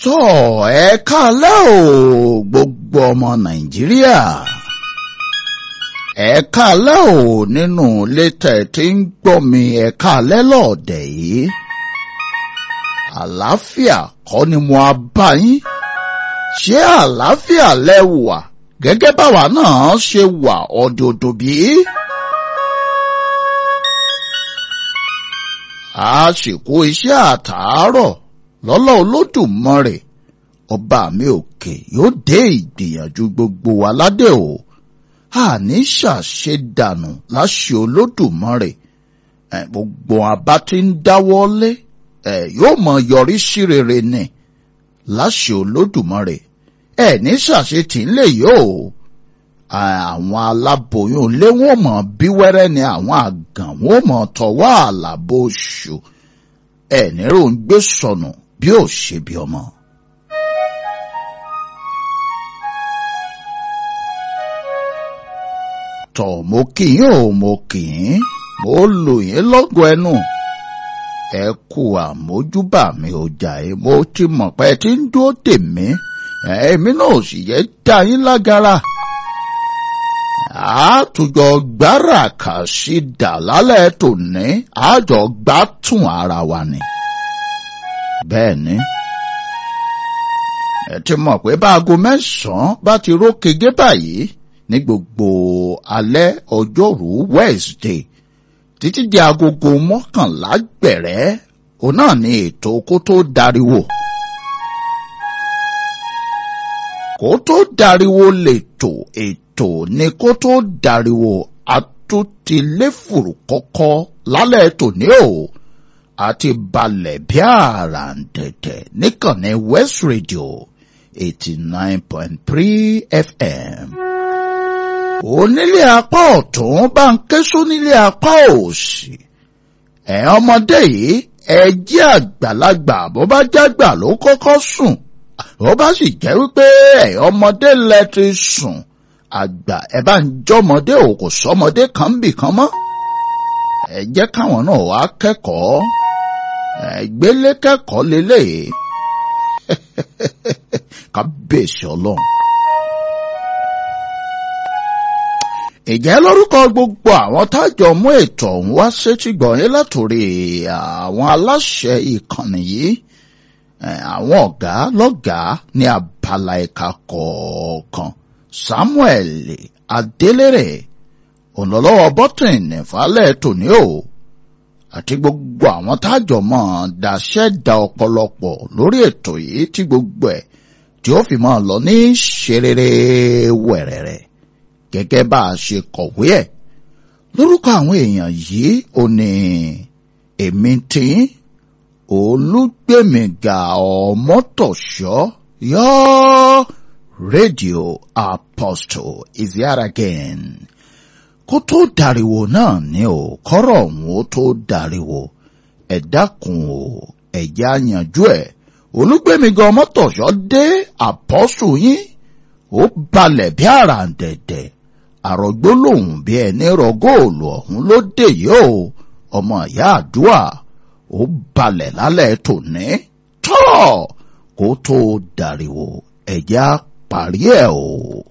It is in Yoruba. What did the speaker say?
tó ẹ káalẹ́ o gbogbo ọmọ nàìjíríà ẹ káalẹ́ o nínú ilé tẹ̀ tí ń gbọ́ mi ẹ káalẹ́ lọ́ọ̀dẹ̀ yìí àlàáfíà kọ́ ni mo á bá yín ṣé àlàáfíà lẹ wà gẹ́gẹ́ báwa náà ṣe wà ọ̀dọ̀dọ̀ bí. àsìkò iṣẹ́ àtàárọ̀ lọ́lọ́ olódùmarè ọba mi òkè yóò dé ìgbìyànjú gbogbo wa ládé o àní ṣàṣe dànù láṣẹ olódùmarè gbogbo abá tí ń dáwọ́lé yóò mọ yọrí sí rere ni láṣẹ olódùmarè ẹ ní ṣàṣetì ńlẹ yóò àwọn aláboyún ilé wọn mọ bí wẹrẹ ni àwọn àgàn wọn mọ tọwọ́ àlàbò oṣù ẹ nírò ń gbé sọnù bí ó ṣe bí ọmọ. tọ̀ mo kì í ò mo kì í mo lò yín lọ́gọ̀ ẹnu ẹ kú àmójúbà mi ò jà ẹ mo ti mọ̀ pé ẹ ti ń dúró dè mí èmi náà sì yẹ dá yín lágara àtújọ gbára kà sí dà lálẹ́ tòní àjọ gbátùn ara wa ni. bẹ́ẹ̀ ni ẹ ti mọ̀ pé báago mẹ́sàn-án bá ti rókege báyìí ní gbogbo alẹ́ ọjọ́rú Wednesday títí di agogo mọ́kànlá gbẹ̀rẹ́ òun náà ni ètò kó tó dariwo. kó tó dariwo lètò ètò ni kó tó dariwo àtúntiléfùrù kọ́kọ́ lálẹ́ tòní o àti balẹ̀ bí àràǹtẹ̀tẹ̀ níkànnì West Radio eighty nine point three FM. onílé apá ọ̀tún bá ń ké sónílé apá òsì ẹ̀ ọmọdé yìí ẹ jẹ́ àgbàlagbà bó bá jágbà ló kọ́kọ́ sùn ó bá sì jẹ́ wípé ẹ̀ ọmọdé lẹ ti sùn àgbà ẹ bá ń jọmọdé ò kò sọmọdé kan bì kan mọ́ ẹ jẹ́ káwọn náà wá kẹ́kọ̀ọ́ ẹ gbélé kẹ́kọ̀ọ́ lélẹ̀ kábíyèsí ọlọ́run. ìjẹ́ lórúkọ gbogbo àwọn tájọ mú ètò ọ̀hún wá sétí gbọ̀nyẹ́ látòrí àwọn aláṣẹ ìkànnì yìí àwọn ọ̀gá lọ́gàá ní abala ẹ̀ka kọ̀ọ̀kan Samuel Adélèrè ònlọ́lọ́wọ́ bọ́tìn nìfàlẹ́ tòní o àti gbogbo àwọn tájọ mọ́ daṣẹ́ da ọ̀pọ̀lọpọ̀ lórí ètò yìí tí gbogbo ẹ̀ tí ó fi máa lọ ní ṣerere wẹ̀rẹ̀rẹ̀ gẹ́gẹ́ bá a ṣe kọ̀wé ẹ̀ lórúkọ àwọn èèyàn yìí ò ní èmi tí olùgbèmíga ọmọtọ̀ṣọ́ yọ rédíò apostle is here again kó tó dariwo náà ni o kọ́rọ̀ ọ̀hún ó tó dariwo ẹ dákun o ẹ̀já yanjú ẹ̀ olùgbèmíga ọmọtọ̀ṣọ́ dé apostle yín ó balẹ̀ bí àràǹdẹ̀dẹ̀ àrògbó lòun bí ẹni rọ góòlù ọ̀hún ló dé yìí o ọmọ ìyá àdúrà ó balẹ̀ lálẹ́ tòní tọ́ kó tó dàríwò ẹ̀já parí ẹ̀ o.